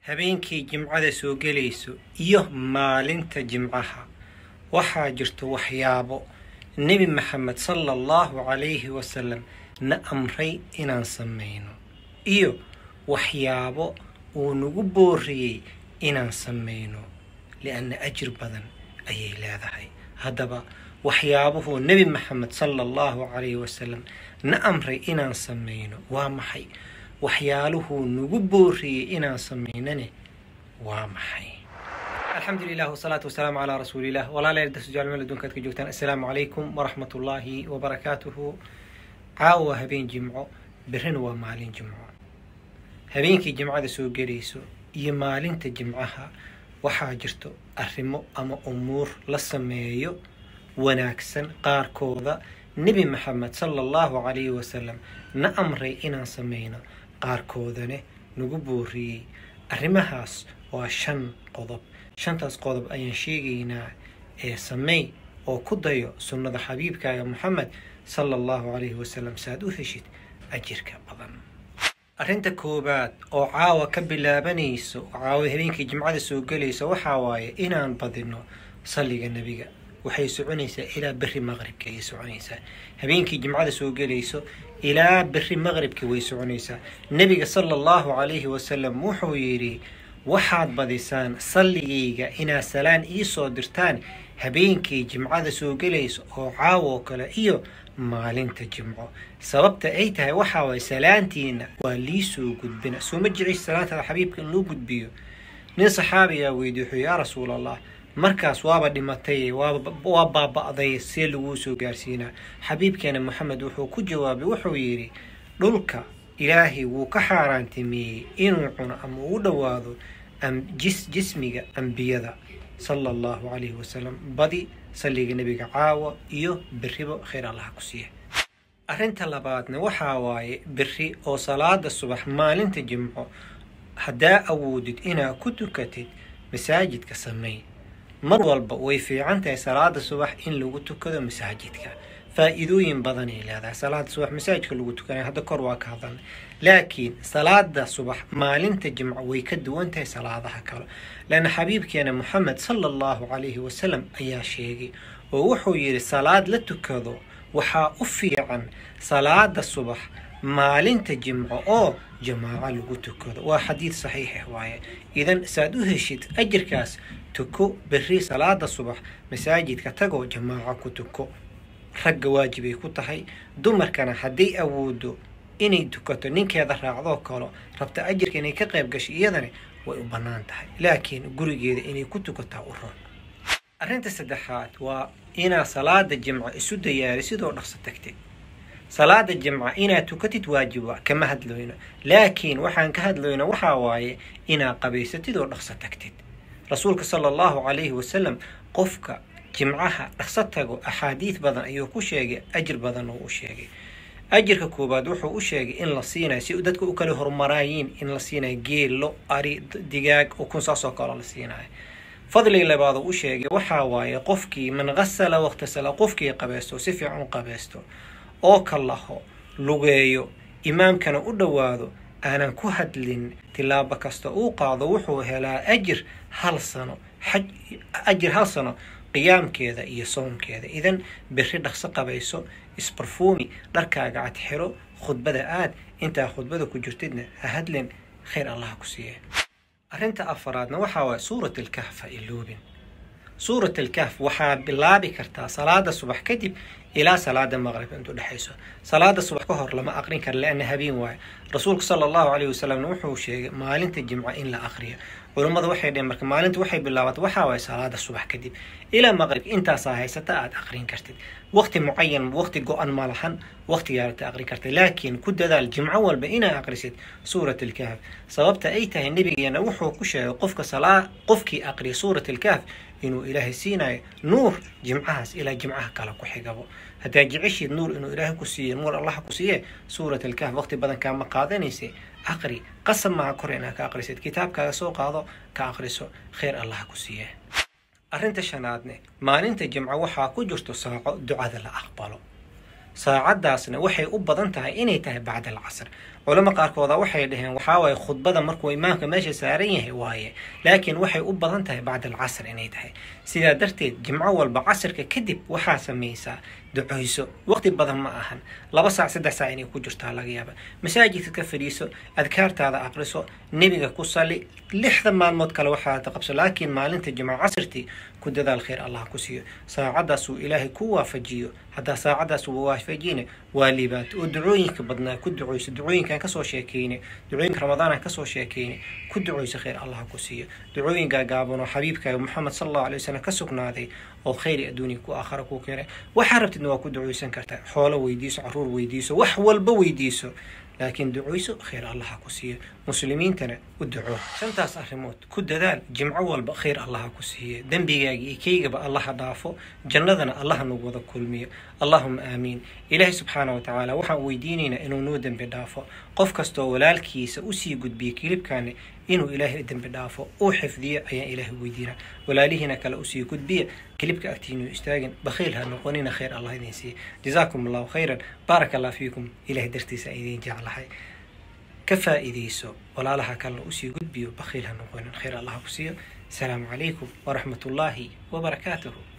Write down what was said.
habeenkii jimcada soo gelayso iyo maalinta jimcaha waxaa jirto waxyaabo nebi maxamed sala allahu calayhi wasalam na amray inaan samayno iyo waxyaabo uu nagu booriyey inaan samayno lianna ajir badan ayay leedahay haddaba waxyaabuhuu nebi maxamed sala allahu calayhi wasalam na amray inaan samayno waa maxay waxyaaluhuu nagu booriyey inaan samaynane waa maxay alxamdu lilah wasalaatu wasalaamu calaa rasuulilah walaalayaal darsujaal meel adduunka ad ka joogtaan assalaamu calaykum waraxmat ullaahi wabarakaatuhu caawa waa habeen jimco berrina waa maalin jimco habeenkii jimcada soo gelayso iyo maalinta jimcaha waxaa jirto arrimo ama umuur la sameeyo wanaagsan qaarkooda nebi maxamed sala allahu calayhi wasalam na amray inaan samayno qaarkoodane nagu booriyey arrimahaas waa shan qodob shantaas qodob ayaan sheegaynaa ee sameey oo ku dayo sunnada xabiibkaaga moxamed sala allahu calayhi wasalam saaad u heshid ajirka badan arrinta koowaad oo caawa ka bilaabanayso oo caawa habeenkii jimcada soo gelaysa waxaa waaye inaan badino salliga nebiga waxay soconaysaa ilaa berri maqribka ayay soconaysaa habeenkii jimcada soo gelayso ilaa berri maqribka way soconaysaa nebiga sala allahu calayhi wasalam wuxuu yidhi waxaad badisaan salligayga inaad salaan iisoo dirtaan habeenkii jimcada soo gelayso oo caawo kale iyo maalinta jimco sababta ay tahay waxaa waay salaantiina waa liisoo gudbina soo ma jeceysa salaantaada xabiibka in loo gudbiyo nin saxaabiyaa weydiy wuxuu yaa rasuul allah markaas waaba dhimatay waa baaba'day see laguu soo gaarsiinaa xabiibkeena moxamed wuxuu ku jawaabay wuxuu yidhi dhulka ilaahay wuu ka xaaraantimeeyey inuu cuno ama uu dhowaado jismiga ambiyada sala allahu calayhi wasalam badi salliga nebiga caawa iyo berribo khayr allaha ku siiya arrinta labaadna waxaa waaye berri oo salaada subax maalinta jimco haddaa awoodid inaad ku tukatid masaajidka sameey mar walba way fiican tahay salaada subax in lagu tukado masaajidka faa-iidooyin badanay leedahay salaada subax masaajidka lagu tukanaya hadda kor waa ka hadalna laakiin salaada subax maalinta jimco way ka duwan tahay salaadaha kale leanna xabiibkeena moxamed sala allahu calayhi wasalam ayaa sheegay oo wuxuu yidhi salaad la tukado waxaa u fiican salaada subax maalinta jimco oo jamaaco lagu tukado waa xadiid saxiixah waaye idan saad u heshid ajirkaas tuko berri salaada subax masaajidka tagoo jamaaco ku tuko ragga waajibay ku tahay dumarkana hadday awoodo inay tukato ninkeeda raacdoo kalo rabta ajirka inay ka qayb gasho iyadana way u bannaan tahay laakiin gurigeeda inay ku tukataa u roon arrinta saddexaad waa inaad salaada jimco isu dayaari sidoo dhaqso tagtid salaada jimca inaad tukatid waajiba kama hadlayno laakiin waxaan ka hadlayno waxaa waaye inaad qabaysatid oo dhaqso tagtid rasuulka sala allahu calayhi wasalam qofka jimcaha dhaqso tago axaadiid badan ayuu ku sheegay ajir badan oo u sheegay ajirka koowaad wuxuu u sheegay in la siinayo si dadka u kala hormaraayiin in la siinayo geello ari digaag ukun saasoo kaleo la siinayo fadliga labaad uu u sheegay waxaa waaye qofkii man qasala wakhtasala qofkii qabaysto si fiican u qabaysto oo kalaho lugeeyo imaamkana u dhowaado aanan ku hadlin tilaabo kasta uu qaado wuxuu helaa ajir hal sano ajir hal sano qiyaamkeeda iyo soonkeeda idan berri dhaqso qabayso isbarfuumi dharkaaga cad xiro khudbada aad intaa khudbada ku jirtidna ha hadlin khayr allaha ku siiya arrinta afaraadna waxaa waaya suurat alkahf ha iloobin suurat alkahf waxaa bilaabi kartaa salaada subax kadib ilaa salaada maqrib intu dhexayso salaada subax ka hor lama aqrin kara lianna habeen waayo rasuulku sala allahu calayhi wasalamna wuxuu sheegay maalinta jimco in la aqriyo culummada waxay dheheen marka maalinta waxay bilaabatay waxaa waaye salaada subax kadib ilaa maqrib intaasaa haysata aad aqrin kartid waqti mucayan waqti go-an ma lahan waqtigaarata aqrin kartid laakiin ku dadaal jimco walba inaa aqrisid suurat alkahf sababta ay tahay nebigeena wuxuu ku sheegay qofka salaa qofkii aqriya suurat alkahf inuu ilaahay siinayo nuur jimcahaas ilaa jimcaha kale ku xigabo haddaa jeceshiid nuur inuu ilaahay ku siiye nuur allah ku siiye suurat alkahf waqti badan kaama qaadanayse aqri qasab maaha kor inaad ka aqrisid kitaabkaaga soo qaado ka aqriso khayr allah ku siiye arrinta shanaadne maalinta jimco waxaa ku jirto saaco ducada la aqbalo saacadaasna waxay u badan tahay inay tahay bacda alcasr culamo qaarkooda waxay dhaheen waxaa waaye khudbada markuu imaamka meesha saaran yahay waaye laakiin waxay u badan tahay bacda alcasr inay tahay sidaa darteed jimco walba casrka kadib waxaa samaysaa ducayso waqti badan ma ahan laba saac saddex saac inay ku jirtaa laga yaaba masaajidka ka fadhiiso adkaartaada aqriso nebiga ku sali lixda maalmood kale waxaad qabso laakiin maalinta jimco casrtii ku dadaal khayr allah ku siiyo saacadaas uu ilaahay ku waafajiyo haddaa saacadaas uu waafajiyna waa liibaato oo ducooyinka badnaa ku ducayso ducooyinkaan kasoo sheekeyne ducooyinka ramadaanaan kasoo sheekeyne ku ducayso khayr allah ku siiyo ducooyin gaagaaban oo xabiibkaaga moxamed sal allahu alay wasalam ka sugnaaday oo khayri adduuniya ku aakhara ku keenay waxaa rabtidna waa ku ducaysan kartaa xoolo weydiiso caruur weydiiso wax walba weydiiso laakiin ducayso khayr allaha ku siiyo muslimiintana u duco shantaas arrimood ku dadaal jimco walba khayr allaha ku siiye dembigaaga iyo keygaba allaha dhaafo jannadana allaha nagu wada kulmiyo allahuma aamiin ilaahay subxaana wa tacaala waxaan weydiinaynaa inuu noo dembi dhaafo qof kastoo walaalkiisa usii gudbiya kilibkaani inuu ilaahay dembi dhaafo uu xifdiyo ayaan ilaahay weydiinaa walaalihiina kale usii gudbiya kilibka agtiinu istaagin bakhiil ha noqonina khayr allah idin siiya jazaakum allahu khayran baaraka allah fiikum ilahay dartiisa idin jeclahay ka faa'iidayso walaalaha kalena usii gudbiyo bakhiil ha noqonin khayr allah ku siiyo asalaamu calaykum waraxmat ullaahi wabarakaatuhu